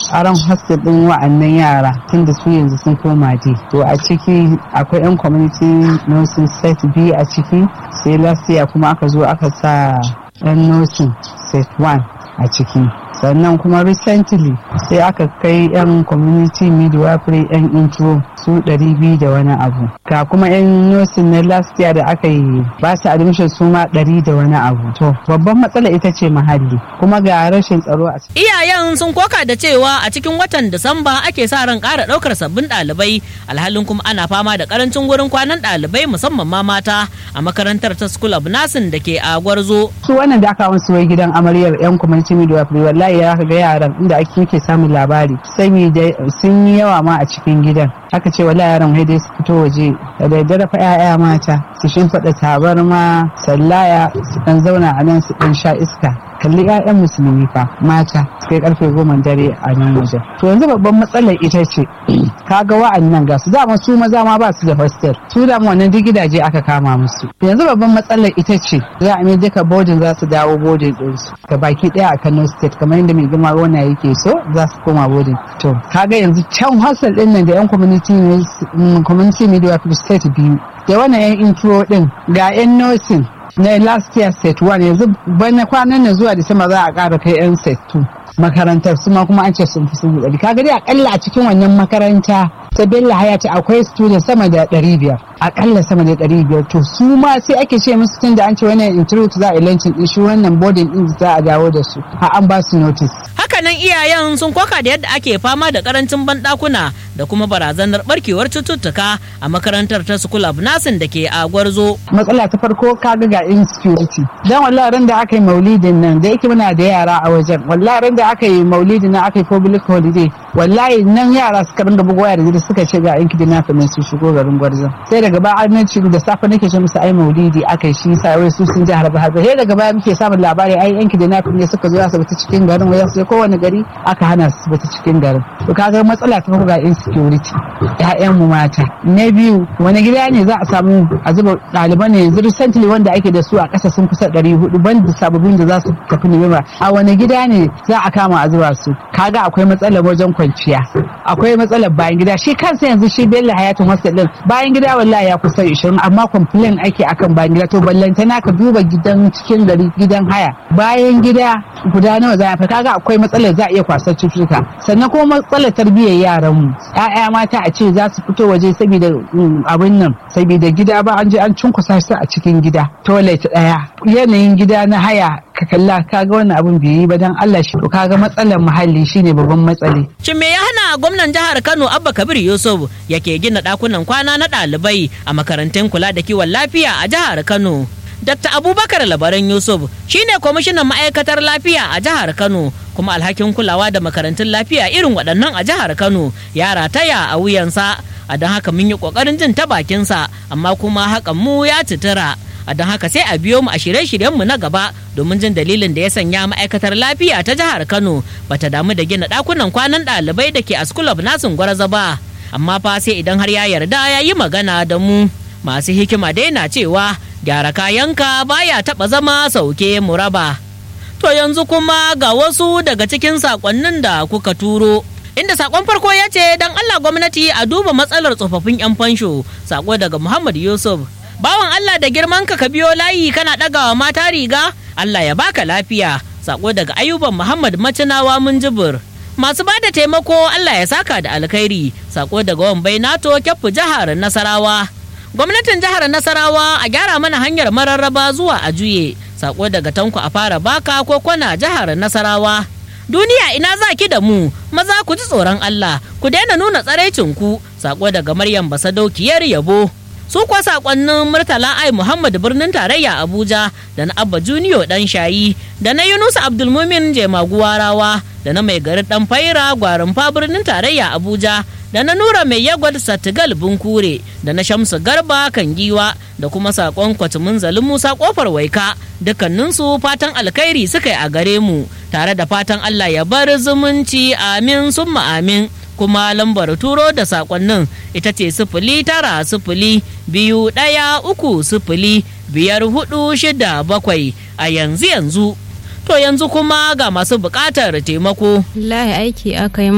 aron hostel din wa'annan yara tunda su yanzu sun koma dai to a ciki akwai yan community nursing set biyu a ciki sai last year kuma aka zo aka sa yan nursing set 1 a ciki sannan kuma recently sai aka kai yan community midwifery yan intro su 200 da wani abu ga kuma yan nursing na last year da aka yi ba su admission su ma 100 da wani abu to babban matsala ita ce muhalli kuma ga rashin tsaro a ciki Iyayen sun koka da cewa a cikin watan Disamba ake sa ran ƙara ɗaukar sabbin ɗalibai alhalin kuma ana fama da ƙarancin wurin kwanan ɗalibai musamman ma mata a makarantar ta School of Nursing da ke a Gwarzo. su wannan da aka wasu wai gidan amaryar yan community midwifery wallahi ya ga yaran inda ake muke samun labari saboda sun yi yawa ma a cikin gidan aka ce wallahi yaran wai dai su fito waje da daddare fa 'ya'ya mata su shimfiɗa tabarma sallaya su dan zauna a nan su dan sha iska kalli 'ya'yan musulmi fa mata su kai karfe goma dare a nan wajen to yanzu babban matsalar ita ce kaga wa'annan ga su dama su maza ma ba su da hostel su da wannan duk gidaje aka kama musu yanzu babban matsalar ita ce za a mai duka bodin za su dawo bodin ɗinsu ga baki ɗaya a Kano state kamar yadda mai girma wannan yake so za su koma bodin to kaga yanzu can hostel ɗin nan da yan community ne- community midwifery state biyu da wannan yan intro ɗin ga yan nursing na last year set 1 yanzu bana kwanan nan zuwa disamba za a ƙara kai yan set 2 makarantar su ma kuma an ce sun fi sun ɗari kaga dai akalla a cikin wannan makaranta ta Bello Hayati akwai student sama da ɗari biyar akalla sama da ɗari biyar to su ma sai ake ce musu tun da an ce wannan interview za a yi launching din shi wannan boarding din za a dawo da su har an ba su notice Hakanan iyayen sun koka da yadda ake fama da karancin banɗakuna da kuma barazanar barkewar cututtuka a makarantar ta School of Nursing da ke a Gwarzo. matsala ta farko kaga ga insecurity dan wallahi ran da aka yi maulidin nan da yake muna da yara a wajen wallahi ran da aka yi maulidin nan aka yi public holiday wallahi nan yara suka ringa bugu waya da jiri suka ce ga yanki dinafin nan su shigo garin gwarzon sai daga baya an ci da safe nake ce musu ai maulidi aka yi shi sa wai su sun ji harba harba sai daga baya muke samun labari ai yanki dinafin ne suka zo asibiti cikin garin wai sai kowane gari aka hana su asibiti cikin garin to kaga matsala ta farko ga insecurity ƴaƴan mu mata na biyu wani gida ne za a samu a zuba ɗaliban ne yanzu recently wanda ake da su a ƙasa sun kusa ɗari hudu banda sababbin da za su tafi Nuwamba a wani gida ne za a kama a zuba su kaga akwai matsalar wajen kwanciya akwai matsalar bayan gida shi kansa yanzu shi Bello Hayatun Hostel din bayan gida wallahi ya kusa 20 amma complain ake akan bayan gida to ballantana ka duba gidan cikin gari gidan haya bayan gida guda nawa za a fi kaga akwai matsalar za a iya kwasar cututtuka sannan kuma matsalar tarbiyyar yaran mu ƴaƴa mata a ce za su fito waje saboda mm, abin nan saboda gida ba an je an cunkusa su a cikin gida toilet ɗaya yanayin gida na haya ka kalla kaga wannan abin bai yi ba dan Allah shi to kaga matsalar muhalli shine babban matsali Shin me ya hana gwamnan jihar Kano Abba Kabir Yusuf yake gina ɗakunan kwana na ɗalibai a makarantun kula da kiwon lafiya a jihar Kano? Dr. Abubakar Labaran Yusuf shine kwamishinan ma'aikatar lafiya a jihar Kano kuma alhakin kulawa da makarantun lafiya irin waɗannan a jihar Kano ya rataya a wuyansa. A don haka mun yi ƙoƙarin jin ta bakinsa amma kuma hakan mu ya citira. A don haka sai a biyo mu a shirye-shiryenmu na gaba domin jin dalilin da ya sanya ma'aikatar lafiya ta jihar Kano bata damu da gina ɗakunan kwanan ɗalibai da ke a School of Nursing Gwarza ba. Amma fa sai idan har ya yarda ya yi magana da mu. Masu hikima dai na cewa gyara kayanka baya taɓa zama sauke muraba. To yanzu kuma ga wasu daga cikin saƙonnin da kuka turo. Inda saƙon farko ya ce don Allah gwamnati a duba matsalar tsofaffin 'yan fansho, saƙo daga Muhammad Yusuf. Bawan Allah da girman ka ka biyo layi kana ɗagawa mata riga, Allah ya baka lafiya, saƙo daga Ayuban Muhammad Macinawa Munjibir. Masu ba da taimako Allah ya saka da alkhairi, saƙo daga Wambai Nato Kyaffu jihar Nasarawa. gwamnatin jihar nasarawa a gyara mana hanyar mararraba zuwa a juye sako daga tanko a fara baka ko kwana jihar nasarawa duniya ina za ki da mu maza ku ji tsoron allah ku daina nuna tsaraicin ku sako daga maryam basadokiyar yabo su kuwa sakonnin murtala ai muhammad birnin tarayya abuja da na abba junior dan shayi da na yunusa abdulmumin jemaguwarawa da na mai garin dan faira gwarinfa birnin tarayya abuja da na nura mai yagwad satigal bunkure da na shamsu garba kan giwa da kuma sakon kwatumin zalin musa kofar waika dukkaninsu fatan alkhairi suka yi a gare mu tare da fatan allah ya bar zumunci amin summa amin kuma lambar turo da sakonnin ita ce sifili tara sifili biyu ɗaya uku sifili biyar hudu shida bakwai a yanzu yanzu to yanzu kuma ga masu buƙatar taimako Wallahi aiki aka yi